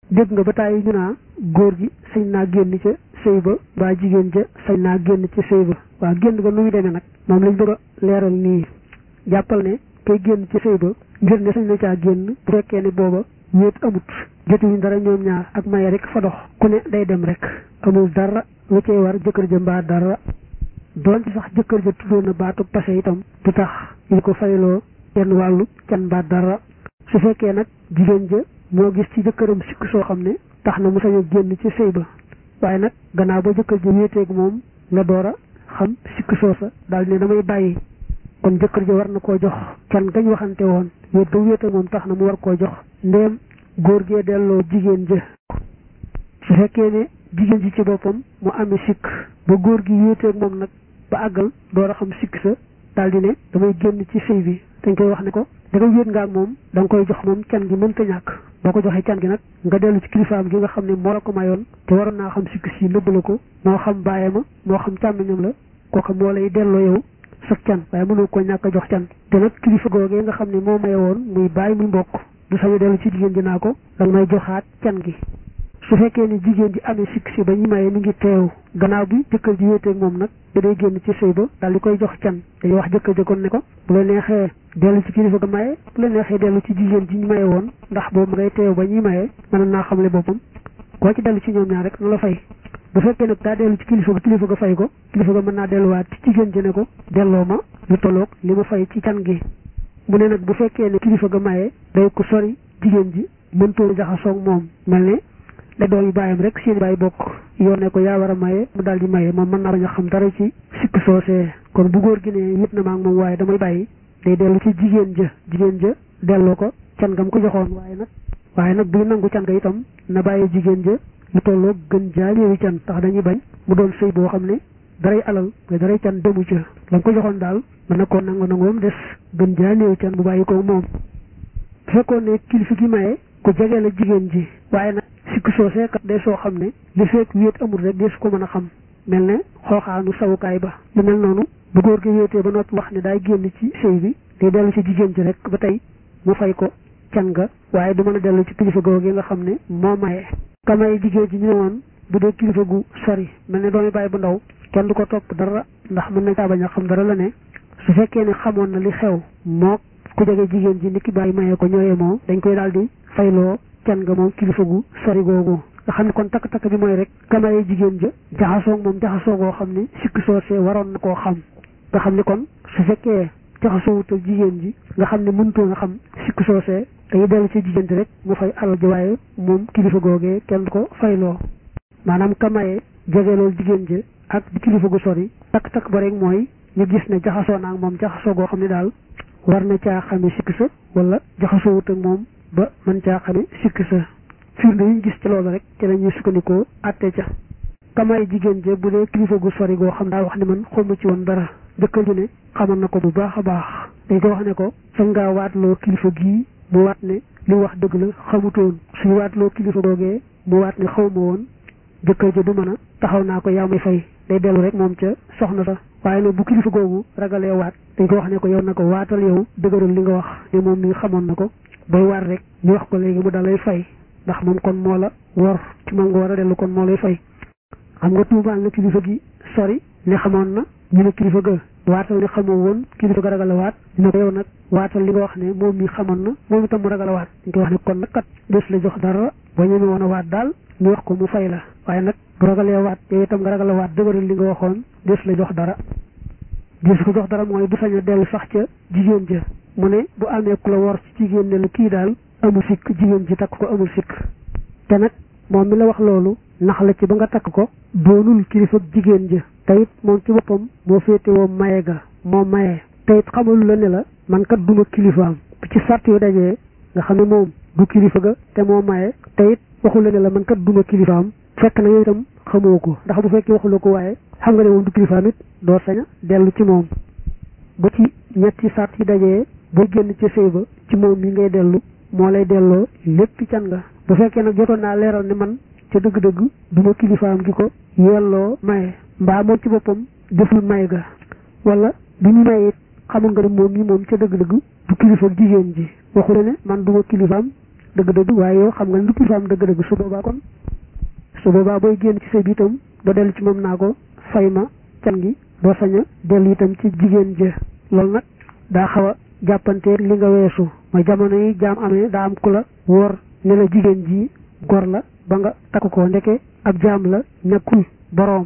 dégg nga ba tàyyi ñu naa góor gi sañ naa génn ca sëy ba mbaa jigéen ja sañ naa génn ca sëy ba waaw génn ga nu muy demee nag moom lañ bëgg a leeral nii jàppal ne kay génn ci sëy ba ngir ne sañ na caa génn bu fekkee ne booba wéet amut jotuñu dara ñoom ñaar ak maye rek fa dox ku ne day dem rek amul dara lu cay war jëkkër ja mbaa dara doon ci sax jëkkër ja tuddoon na baatu passé itam du tax ñu ko fayloo genn wàllu can mbaa dara su fekkee nag jigéen ja moo gis ci jëkkëram sikk soo xam ne tax na mu sañ a génn ci sëy ba waaye nag gannaaw ba jëkkër ja wéeteeg moom la door a xam sikk soo sa daal ne damay bàyyi kon jëkkër ja war na koo jox can gañ waxante woon wéet ba wéeteeg moom tax na mu war koo jox ndéem góor gee delloo jigéen ja su fekkee ne jigéen ji ci boppam mu amee sikk ba góor gi wéeteeg moom nag ba àggal door a xam sikk sa daal di ne damay génn ci sëy bi dañ koy wax ne ko da nga wéet nga ak moom da nga koy jox moom can gi mënta ñàkk boo ko joxee can gi nag nga dellu ci kilifaam gi nga xam ne moo la ko mayoon te waroon naa xam sikk si nëbb la ko moo xam bàyyee ma moo xam càmmiñam la kooku moo lay delloo yow sa can waaye mënoo ko ñàkk a jox can te nag kilifa googee nga xam ne moo maye woon muy bàyyi muy mbokk du sañu dellu ci jigéen ji naa ko danga may joxaat can gi su fekkee ne jigéen ji amee sikk si ba ñu maye mi ngi teew gannaaw bi jëkkër ji wéeteeg moom nag da day génn ci sëy ba daal di koy jox can dañuy wax jëkkër ja kon ne ko bu la neexee dellu ci kilifa ga maye bu la neexee dellu ci jigéen ji ñu maye woon ndax boobu ngay teew ba ñuy maye mën naa xamle boppam koo ci dellu ci ñoom ñaar rek na la fay bu fekkee nag daa dellu ci kilifa ga kilifa ga fay ko kilifa ga mën naa delluwaat ci jigéen ji ne ko delloo ma lu tolloog li ma fay ci can gi mu ne nag bu fekkee ne kilifa ga maye day ko sori jigéen ji mëntoo jaxasoog moom mel ne da doom yi bàyyam rek seen bàyyi bokk yoon ne ko yaa war a maye mu daal di maye moom mën naa bañ a xam dara ci sikk soosee kon bu góor gi ne yëpp na maa ngi moom waaye damay bàyyi day dellu ci jigéen ja jigéen ja delloo ko can gam ko joxoon waaye nag waaye nag buy nangu can ga itam na bàyyi jigéen ja lu tolloo gën jaaneewi can tax dañuy bañ mu doon sëy boo xam ne daray alal nga daray can demu ca la nga ko joxoon daal mën na koo nangu nangoom des gën jaaneewi can bu bàyyi ko moom bu fekkoon ne kilifa gi maye ku jege la jigéen ji waaye nag sikk soosee kat day soo xam ne li fekk wéet amul rek des ko mën a xam mel ne xooxaanu sawukaay ba lu mel noonu bu góor gi wéetee ba noppi wax ne daay génn ci sëy bi day dellu ci jigéen ji rek ba tey mu fay ko can ga waaye du mën a dellu ci kilifa googu yi nga xam ne moo maye kamay jigéen ji ñu ne woon bu dee kilifa gu sori mel ne doomi bàyyi bu ndaw kenn du ko topp dara ndax mën na caa bañ a xam dara la ne su fekkee ne xamoon na li xew moo ku jege jigéen ji ni ki bàyyi maye ko ñooyee moo dañ koy daal di fayloo can nga moom kilifa gu sori googu nga xam ne kon takk-takk bi mooy rek kamaye jigéen ja jaxasoog moom jaxasoo goo xam ne sikk soosee waroon na koo xam nga xam ne kon su fekkee jaxasoowut ak jigéen ji nga xam ne mënutoo nga xam sikk soosee day dellu ci jigéen ji rek mu fay alal ji waaye moom kilifa googee kenn du ko fayloo maanaam kamaye jege loolu jigéen ja ak di kilifa gu sori takk-takk ba rek mooy ñu gis ne jaxasoo naa ak moom jaxasoo goo xam ne daal war na caa xame sikk sa wala jaxasoowut ak moom ba mën caa xame sikk sa firnde yi ñu gis ci loolu rek ci la ñuy sukkandikoo àtte ca kamay jigéen je bu dee kilifa gu sori goo xam daa wax ne man xawma ci woon dara jëkkër ji ne xamoon na ko bu baax a baax dañ ko wax ne ko sañ ngaa waatloo kilifa gii mu waat ne li wax dëgg la xamutoon suñu waatloo kilifa googee mu waat ne xawma woon jëkkër ji du mën a taxaw naa ko yaa may fay day dellu rek moom ca soxna sa waaye nag bu kilifa googu ragalee waat dañ ko wax ne ko yow na ko waatal yow dëgëral li nga wax ne moom mi xamoon na ko bay waat rek ñu wax ko léegi mu dalay fay ndax moom kon moo la wor ci moom nga war a dellu kon moo lay fay xam nga tuumaal na kilifa gi sori ne xamoon na ñu ne kilifa ga waatal ne xamoo woon kilifa ga ragal a waat ñu ne ko yow nag waatal li nga wax ne moom mi xamoon na moom itam mu ragal a waat dañ koy wax ne kon nag kat des la jox dara boo ñemee woon a waat daal ñu wax ko mu fay la waaye nag bu ragalee waat yow itam nga ragal a waat dëgëral li nga waxoon des la jox dara des ko jox dara mooy du sañ a dellu sax ca jigéen ja mu ne bu amee ku la wor ci jigéen ne la kii daal amul sikk jigéen ji takk ko amul sikk te nag moom mi la wax loolu nax la ci ba nga takk ko doonul kilifa jigéen ja te it moom ci boppam moo féete woo maye ga moo maye te it xamalu la ne la man kat duma kilifaam ci sart yu dajee nga xam ne moom du kilifa ga te moo maye te it waxu la ne la man kat duma kilifaam fekk na yow itam xamoo ko ndax bu fekkee waxu la ko waaye xam nga ne moom du kilifaam it doo saña dellu ci moom ba ci ñetti sart yi dajee boo génn ci sëy ba ci moom mi ngay dellu moo lay delloo lépp can nga bu fekkee nag jotoon naa leeral ne man ca dëgg-dëgg du ma kilifaam gi ko yelloo maye mbaa moom ci boppam deful may ga wala bi ñu maye it xamul nga ne moom mi moom ca dëgg-dëgg du kilifa jigéen ji waxu ne man du ma kilifaam dëgg-dëgg waaye yow xam nga ne du pusaam dëgg-dëgg su boobaa kon su boobaa booy génn ci sëy bi itam doo dellu ci moom naa ko fay ma can gi doo sañ a dellu itam ci jigéen ja loolu nag daa xaw a jàppanteeg li nga weesu mooy jamono yi jaam amee daa am ku la wóor ne la jigéen ji gor la ba nga takk ko ndeke ab jaam la nekkul boroom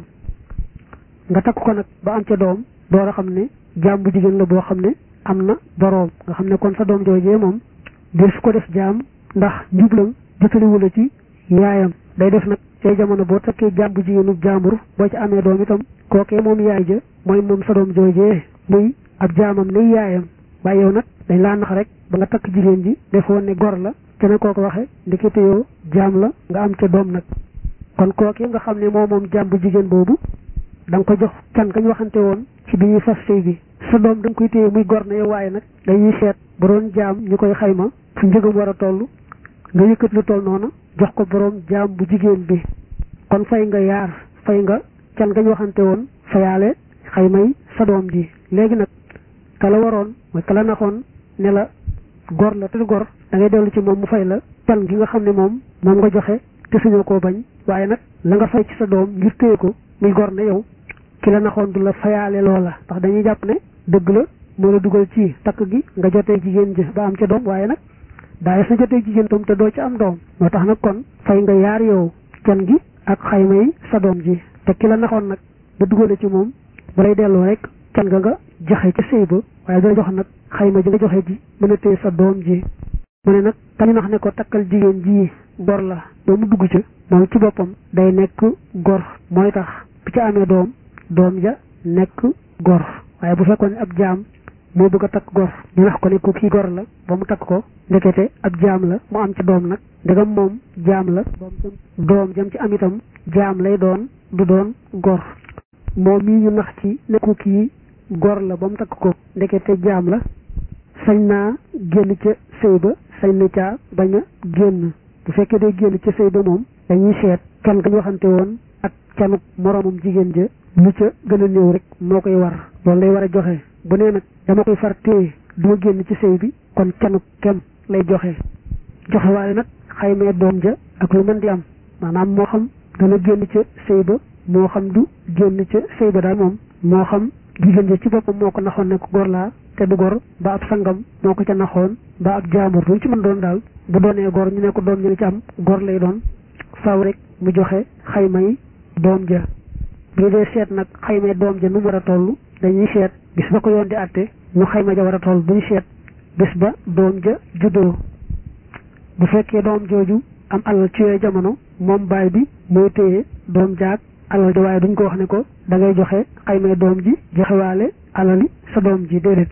nga takk ko nag ba am ca doom door a xam ne jaam bu jigéen la boo xam ne am na boroom nga xam ne kon sa doom joojee moom de su ko def jaam ndax njublam jotaliwu la ci yaayam day def nag cay jamono boo takkee jaam bu jigéenub jaambur boo ci amee doom itam kookee moom yaay ja mooy moom sa doom joojee muy ab jaamam ne yaayam waaye yow nag dañ laa nax rek ba nga takk jigéen ji defoon ne gor la te ne kooko waxe ndekete yoo jaam la nga am ca doom nag kon kookee nga xam ne moom moom jaam bu jigéen boobu da nga ko jox can kañ waxante woon ci bi ñuy fas sëy bi sa doom da nga koy téye muy gor na yow waaye nag dañuy seet bu doon jaam ñu koy xayma fu njëgam war a toll nga yëkkat lu toll noonu jox ko borom jaam bu jigéen bi kon fay nga yaar fay nga can gañ waxante woon fayaale xaymay sa doom ji léegi nag kala waroon mooy kala naxoon ne la gor la te gor da ngay dellu ci moom mu fay la can gi nga xam ne moom moom nga joxe te suñoo koo bañ waaye nag la nga fay ci sa doom ngir téye ko muy gor na yow ki la naxoon du la fayaale loola ndax dañuy jàpp ne dëgg la moo la dugal ci takk gi nga jotee jigéen ji ba am ca doom waaye nag daay sa jotee jigéen tam te doo ci am doom moo tax nag kon fay nga yaar yow can gi ak xayma yi sa doom ji te ki la naxoon nag ba dugale ci moom ba lay delloo rek can nga nga joxe ca sëy ba waaye doo jox nag xayma ji nga joxe ji mën a téye sa doom ji mu ne nag kañu nax ne ko takkal jigéen ji gor la ba mu dugg ca moom ci boppam day nekk gor mooy tax bu ci amee doom doom ja nekk gor waaye bu fekkoon ne ab jaam moo bëgg a takk gor ñu wax ko ne ko kii gor la ba mu takk ko ndekete ab jaam la mu am ci doom nag ndegam moom jaam la doom jam ci am itam jaam lay doon du doon gor moom mii ñu nax ci ne ko kii gor la ba mu takk ko ndekete jaam la sañ naa génn ca sëy ba sañ na caa bañ a génn bu fekkee day génn ca sëy ba moom dañuy seet can gañ waxante woon ak canuk moroomam jigéen ja lu ca gën a néew rek moo koy war loolu lay war a joxe bu nee nag dama koy far téye duma génn ci sëy bi kon canuk kem lay joxe joxe waaye nag xaymee doom ja ak lu mën di am maanaam moo xam dana génn ca sëy ba moo xam du génn ca sëy ba daal moom moo xam jigéen ja ci boppam moo ko naxoon ne ko gor laa te du gor ba ab sangam moo ko ca naxoon ba ab jaamur lu ci mën doon daal bu doonee gor ñu ne ko doom ñu ci am gor lay doon faaw rek mu joxe xayma yi doom ja bu dee seet nag xaymee doom ja nu mu war a toll dañuy seet bis ba ko yoon di àtte ñu xayma ja war a toll buñu seet bis ba doom ja juddoo bu fekkee doom jooju am alal ci yooyu jamono moom baay bi mooy téye doom jaag alal ja waaye duñ ko wax ne ko da ngay joxe xaymee doom ji joxewaale alali sa doom ji déedéet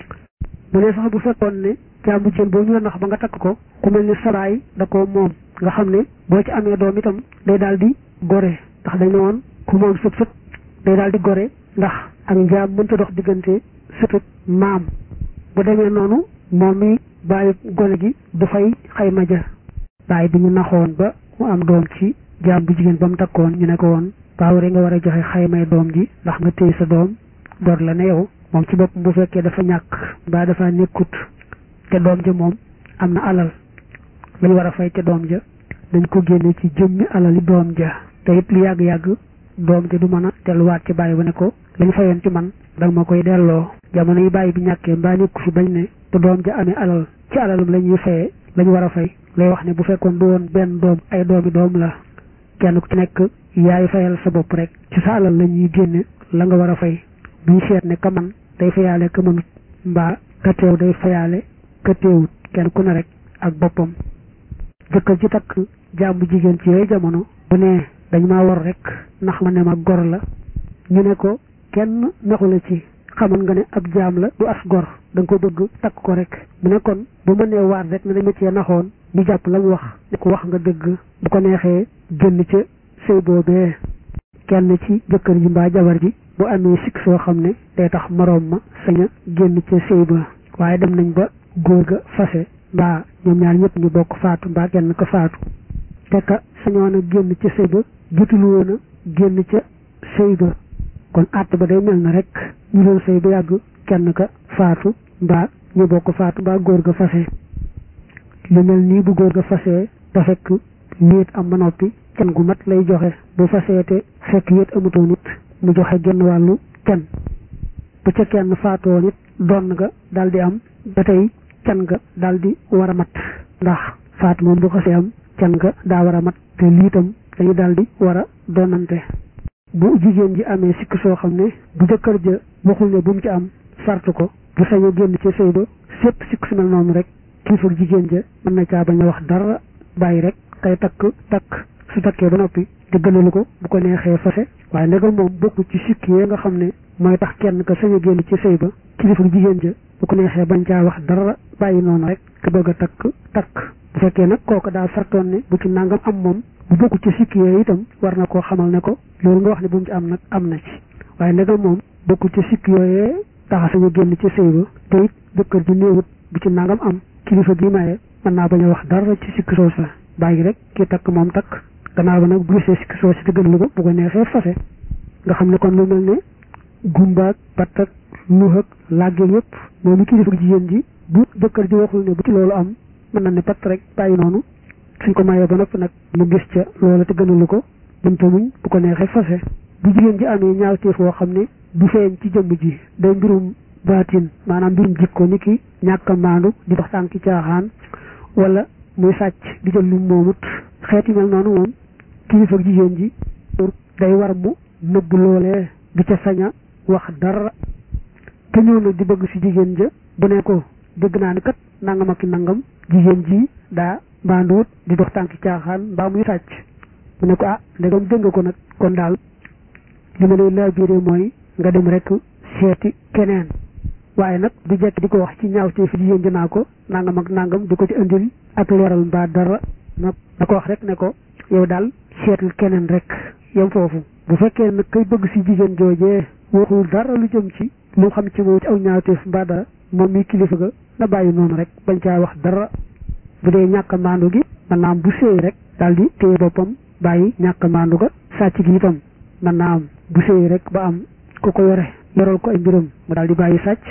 mu ne sax bu fekkoon ne jàmbu jën boobu ñu la nax ba nga takk ko ku mel ni sabaay da ko moom nga xam ne boo ci amee doom itam day daal di gore ndax dañ ne woon ku moom sëb sëb day daal di gore ndax ak njaam mënta dox diggante sëtëb maam bu demee noonu moom mi bàyyi gone gi du fay xayma ja bàyyi bi ñu naxoon ba mu am doom ci jaam bu jigéen ba mu takkoon ñu ne ko woon baaw rek nga war a joxe xaymay doom ji ndax nga téye sa doom door la ne yow moom ci bopp bu fekkee dafa ñàkk mbaa dafa nekkut te doom ja moom am na alal lañ war a fay te doom ja dañ ko génne ci jëmmi alali doom ja te it lu yàgg-yàgg doom ja du mën a delluwaat ci bàyyi ba ne ko lañ fayoon ci man danga ma koy delloo jamono yi bàyyi bi ñàkkee mbaa nekku fi bañ ne te doom ja amee alal ci alalum la ñuy fayee lañ war a fay lay wax ne bu fekkoon du woon benn doom ay doomi doom la kenn ku ci nekk yaay fayal sa bopp rek ci sa alal la ñuy génne la nga war a fay duñ seet ne ka man day fayaale ka mënut mbaa ka teew day fayaale ka teewut kenn ku ne rek ak boppam jëkkër ji takk jàmbu jigéen ci yooyu jamono bu ne dañ maa war rek ndax ma ne ma gor la ñu ne ko kenn naxu la ci xamoon nga ne ab jaam la du as gor da nga ko bëgg takk ko rek mu ne kon bu ma nee waat rek ne dañ ma cee naxoon ñu jàpp la mu wax ne ko wax nga dëgg bu ko neexee génn ca sëy boobee kenn ci jëkkër ji mbaa jabar ji bu amee sikk soo xam ne day tax moroom ma sañ a génn ca sëy ba waaye dem nañ ba góor ga fase mbaa ñoom ñaar ñëpp ñu bokk faatu mbaa kenn ko faatu te ka sañoon a génn ca sëy ba jotul woon a génn ca sëy ba kon àtt ba day mel na rek ñu doon sëy ba yàgg kenn ka faatu mbaa ñu bokk faatu mbaa góor ga fase lu mel nii bu góor ga fasee te fekk wéet am ba noppi can gu mat lay joxe bu fasee te fekk wéet amutoon it mu joxe genn wàllu can bu ca kenn faatoo nit doon nga daal di am ba tey can nga daal di war a mat ndax faat moom bu xasee am can nga daa war a mat te liitam dañu daal di war a doonante bu jigéen ji amee sikk soo xam ne bu jëkkër ja waxul ne bu mu ci am sart ko bu sañu génn ci sëy ba sépp sikk su mel noonu rek kilifa jigéen ja mën na caa bañ a wax dara bàyyi rek kay takk takk su takkee ba noppi te gënalu ko bu ko neexee fase waaye ndegam moom bokku ci sikk yee nga xam ne mooy tax kenn ka sañu génn ci sëy ba kilifa jigéen ja bu ko neexee bañ caa wax dara bàyyi noonu rek te bëgg a takk takk bu fekkee nag kooku daa sartoon ne bu ci nangam am moom bu bokku ci sikk yee itam war na koo xamal ne ko loolu nga wax ne bu mu ci am nag am na ci waaye ndegam moom bokku ci sikk yooyee taxa sañu génn ci sëy ba te it jëkkër ji néewut bu ci nangam am kilifa gi maye mën naa bañ a wax dara ci sikk soo sa bàyyi rek ki takk moom takk gannaaw ba nag bu gisee sikk soo si te gën lu ko bu ko neexee fase nga xam ne kon lu mel ne gumbaak pattak luxak làggeel yëpp moom kilifa jigéen ji bu jëkkër ji waxul ne bu ci loolu am mën na ne patt rek bàyyi noonu suñ ko mayee ba noppi nag mu gis ca loola te gënalu ko mënta muñ bu ko neexee fase bu jigéen ji amee ñaawteef woo xam ne du feeñ ci jëmm ji day mbirum baatin maanaam mbirum jikko ni ki ñàkk a maandu di dox tànki caaxaan wala muy sàcc di jël lu moomut xeeti mel noonu moom kilifa jigéen ji day war mu nëbb loolee du ca sañ a wax dara te ñëw nag di bëgg si jigéen ja bu ne ko dégg naa ni kat nangam ak nangam jigéen ji daa mbaanduwut di dox tànki caaxaan mbaa muy sàcc mu ne ko ah ndegam dégg nga ko nag kon daal li ma lay laabiré mooy nga dem rek seeti keneen waaye nag du jekk di ko wax ci ñaaw te fi jigéen ji naa ko nangam ak nangam di ko ci indil ak leeral mbaa dara na na ko wax rek ne ko yow daal seetul keneen rek yam foofu bu fekkee nag kay bëgg si jigéen joojee waxul dara lu jëm ci lu xam ci moom ci aw ñaawteef mbaa dara moom mi kilifa ga na bàyyi noonu rek bañ caa wax dara bu dee ñàkk maandu gi mën naa am bu séy rek daal di téye boppam bàyyi ñàkk maandu ga sàcc gi itam mën naa am bu séy rek ba am ku ko yore yoral ko ay mbiram mu daal di bàyyi sàcc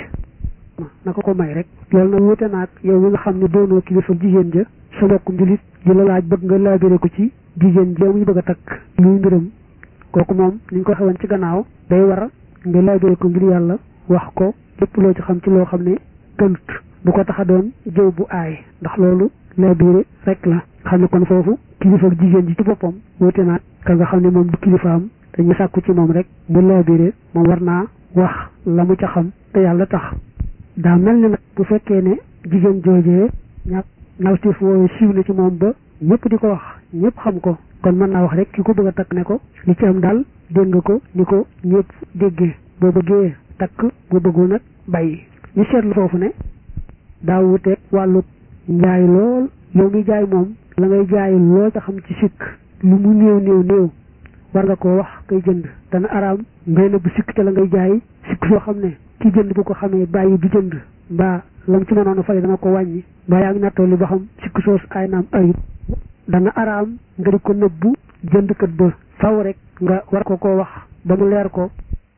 na ko ko may rek loolu nag wute naag yow mi nga xam ne doonoo kilifa jigéen ja sa mbokkum julit di la laaj bëgg nga laabire ko ci jigéen ja muy bëgg a takk luy mbiram kooku moom ni ñu ko xewoon ci gannaaw day war nga laabire ko ngir yàlla wax ko lépp loo ci xam ci loo xam ne gënut bu ko tax a doon jëw bu aay ndax loolu laabire rek la xam ne kon foofu kilifa jigéen ji ci boppam wute naag ka nga xam ne moom du kilifaam dañu sàkku ci moom rek mu laabire moom war naa wax la mu ca xam te yàlla tax daa mel ni nag bu fekkee ne jigéen joojee ñàkk nawtif woowu siiw na ci moom ba ñëpp di ko wax ñëpp xam ko kon mën naa wax rek ki ko bëgg a takk ne ko li ci am daal dégg nga ko ni ko ñëpp déggee boo bëggee takk boo bëggul nag bàyyi ñu seetlu foofu ne daa wuteeg wàllu njaay lool yow mi jaay moom la ngay jaay loo ca xam ci sikk lu mu néew néew néew war nga koo wax kay jënd dana araam ngay na bu sikk te la ngay jaay sikk soo xam ne ki jënd bu ko xamee bàyyi du jënd mbaa lam ci mënoon a fay dana ko wàññi mbaa yaa ngi nattoo li ba xam sikk soos ay naam ayib dana araam nga di ko nëbbu jëndkat ba faw rek nga war ko koo wax ba mu leer ko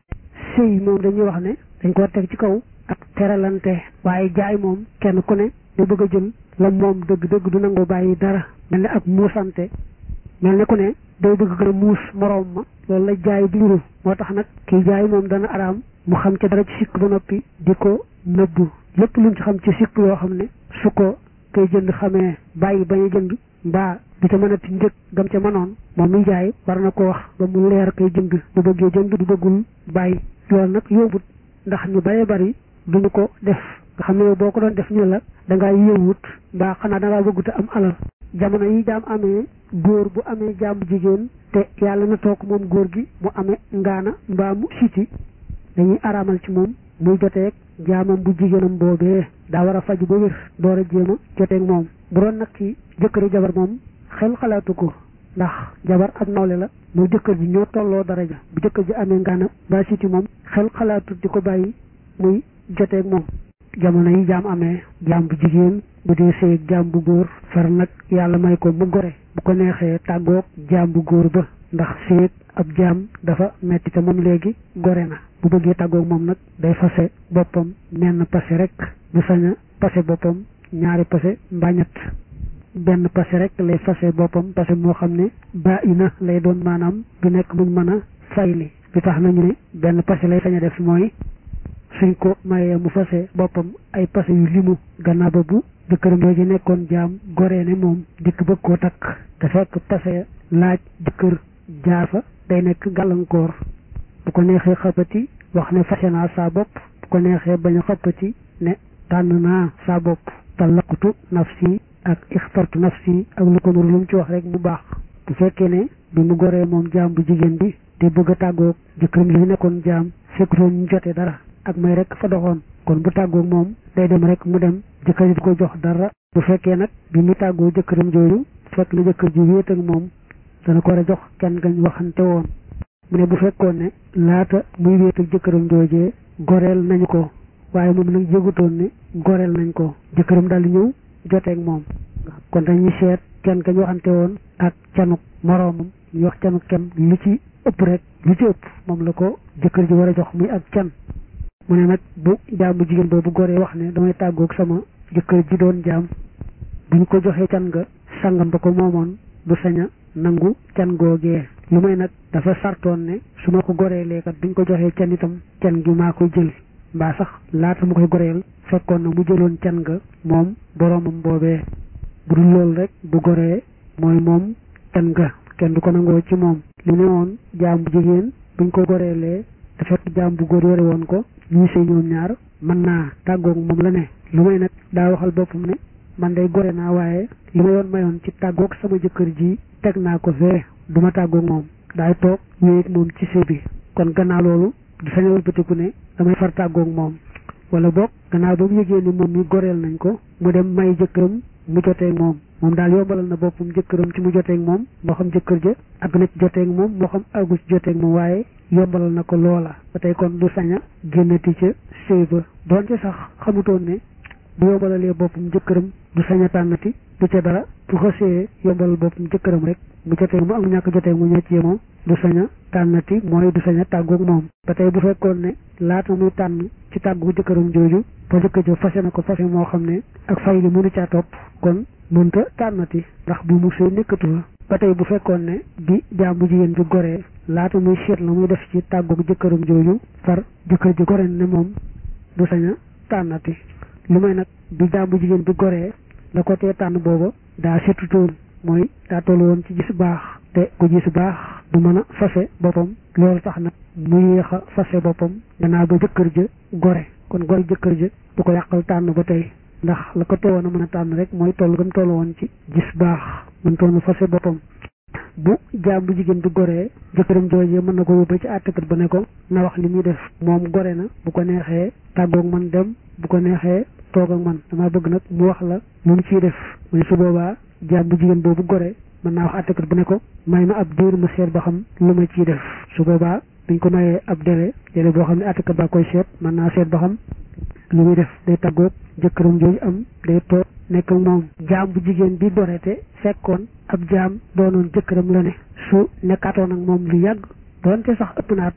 sëy moom dañuy wax ne dañ ko teg ci kaw ak teralante waaye jaay moom kenn ku ne da bëgg a jël la moom dëgg dëgg du nangoo bàyyi dara mel ne ak muusante mel ne ku ne day bëgg gën a muus moroom ma loolu la jaay di nuru moo tax nag kii jaay moom dana araam mu xam ci dara ci sikk ba noppi di ko nëbbu lépp luñ ci xam ci sikk yoo xam ne su ko koy jënd xamee bàyyi bañ a jënd mbaa du ca mën a ti njëg gam ca mënoon moom mi jaay war na ko wax ba mu leer koy jënd bu bëggee jënd du bëggul bàyyi loolu nag yombut ndax ñu bëree bari duñu ko def nga xam ne yow boo ko doon def ñu la da ngaa yëwut mbaa xanaa da ngaa bëggut am alal jamono yi jaam amee góor bu amee jaam jigéen te yàlla na toog moom góor gi mu amee ngaana mbaa mu siti dañuy araamal ci moom muy joteeg jaamam bu jigéenam boobee daa war a faj ba wér door a jéem a joteeg moom bu doon nag ci jëkkëri jabar moom xel xalaatu ko ndax jabar ak nawle la muy jëkkër ji ñoo tolloo daraja bu jëkkër ji amee ngaana mbaa siti moom xel xalaatu di ko bàyyi muy joteeg moom jamono yi jaam amee jaam bu jigéen bu dee sëy jaam bu góor far nag yàlla may ko mu gore bu ko neexee tàggoog jaam bu góor ba ndax sëy ab jaam dafa metti te moom léegi gore na bu bëggee tàggoog moom nag day fase boppam menn pase rek bu sañ a pase boppam ñaari pase mbaa ñett benn pase rek lay fase boppam pase moo xam ne ba ina lay doon maanaam du nekk muñ mën a fayli bi tax nañu ne benn pase lay sañ a def mooy suñ ko mayee mu fase boppam ay pase yu limu gannaaw ba bu jëkkëram jooju nekkoon jaam goree ne moom dikk bëgg koo takk te fekk pase laaj jëkkër jaar fa day nekk gàllankoor bu ko neexee xëppati wax ne fase naa saa bopp bu ko neexee bañ a xëppati ne tànn naa saa bopp talaqtu nafsi ak ixtartu nafsi ak lu ko nuru lu mu ci wax rek mu baax bu fekkee ne bi mu goree moom jaam bu jigéen bi te bëgg a tàggoog jëkkëram li nekkoon jaam fekkutoon ñu jotee dara ak may rek fa doxoon kon bu tàggoog moom day dem rek mu dem jëkkër ji du ko jox dara bu fekkee nag bi mu tàggoo jëkkëram jooju fekk na jëkkër ji wéet ak moom dana ko war a jox kenn gañ waxante woon mu ne bu fekkoon ne laata muy wéet ak jëkkëram joojee goreel nañu ko waaye moom nag yëgutoon ne goreel nañ ko jëkkëram daal di ñëw joteeg moom kon dañuy seet kenn gañ waxante woon ak canuk moroomam ñu wax canuk kenn lu ci ëpp rek lu ci ëpp moom la ko jëkkër ji war a jox muy ak can mu ne nag bu jaam bu jigéen boobu goree wax ne damay tàggoog sama jëkkër ji doon jaam bu ñu ko joxee can nga sangam ba ko moomoon du sañ a nangu can googee lu may nag dafa sartoon ne su ma ko goreelee kat duñ ko joxee can itam can gi maa koy jël mbaa sax laata mu koy goreel fekkoon na mu jëloon can nga moom boroomam boobee bu dul loolu rek bu goree mooy moom can nga kenn du ko nangoo ci moom li ne woon jaam bu jigéen buñ ko goreelee te fekk jaam bu góor yore woon ko ñuy sëy ñoom ñaar mën naa tàggoog moom la ne lu may nag daa waxal boppam ne man day gore naa waaye li ma yoon mayoon ci tàggoog sama jëkkër ji teg naa ko fee du ma tàggoog moom daay toog wéeg moom ci sëy bi kon gannaaw loolu du sañ a wëlbatiku ne damay far tàggoog moom wala boog gannaaw ba mu yëgee ni moom mi goreel nañ ko mu dem may jëkkëram mu joteeg moom moom daal yombalal na boppam jëkkëram ci mu joteeg moom moo xam jëkkër ja àgg na ci joteeg moom moo xam àggu ci joteeg moom waaye yombalal na ko loola ba tey kon du sañ a génnati ca sëy ba doonte sax xamutoon ne bu yombalalee boppam jëkkëram du sañ a tànnati du ca dara bu xasee yombalal boppam jëkkëram rek mu jotee mu am ñàkk jotee mu ñoo ci yemoo du sañ a tànnati mooy du sañ a tàggoog moom ba tey bu fekkoon ne laata muy tànn ci tàggu jëkkëram jooju ba jëkkër jo fase na ko fase moo xam ne ak fay li mënu caa topp kon mënta tànnati ndax bu mu sëy nekkatu fa ba tey bu fekkoon ne bi jaam bu jigéen bi goree laata muy seet la muy def ci tàggoog jëkkëram jooju far jëkkër ji gore ne moom du sañ a tànnati lu may nag bi jaam bu jigéen bi goree la ko tee tànn booba daa setutoon mooy daa toll woon ci gis baax te ku gis baax du mën a fase boppam loolu tax nag mu yéex a fase boppam gannaaw ba jëkkër ja gore kon gore jëkkër ja du ko yàqal tànn ba tey ndax la ko teewoon a mën a tànn rek mooy toll gën toll woon ci gis baax mën toon fase boppam bu jaam bu jigéen bi goree jëkkëram joojee mën na ko yóbbu ci àttekat ba ne ko na wax li muy def moom gore na bu ko neexee tàggoog man dem bu ko neexee toog ak man dama bëgg nag mu wax la lu mu ciy def muy su boobaa jaam bu jigéen boobu gore mën naa wax àttekat bu ne ko may ma ab diir ma seet ba xam lu ma ciy def su boobaa buñ ko mayee ab délai délai boo xam ne àttekat baa koy seet mën naa seet ba xam lu muy def day tàggoog jëkkëram jooju am day toog nekk ak moom jaam bu jigéen bi dorete fekkoon ab jaam doonoon jëkkëram la ne su nekkaatoon ak moom lu yàgg doonte sax ëpp naat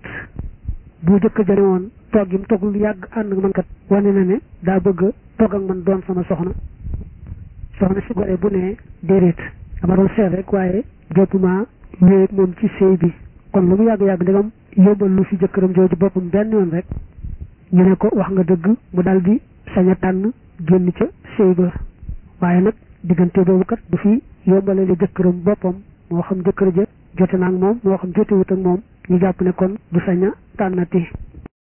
bu jëkk jëne woon toog gi mu toog lu yàgg ànd ak man kat wane na ne daa bëgg toog ak man doon sama soxna soxna si gore bu ne déedéet dama doon seet rek waaye jottuma wéy ak moom ci sëy bi kon lu mu yàgg-yàgg ndegam yóbbal lu fi jëkkëram jooju boppam benn yoon rek ñu ne ko wax nga dëgg mu dal di sañ a tànn génn ca sëy ba waaye nag diggante boobu kat du fi yombale li jëkkëram boppam moo xam jëkkër ja jote na ak moom moo xam jotewut ak moom ñu jàpp ne kon du sañ a tànnati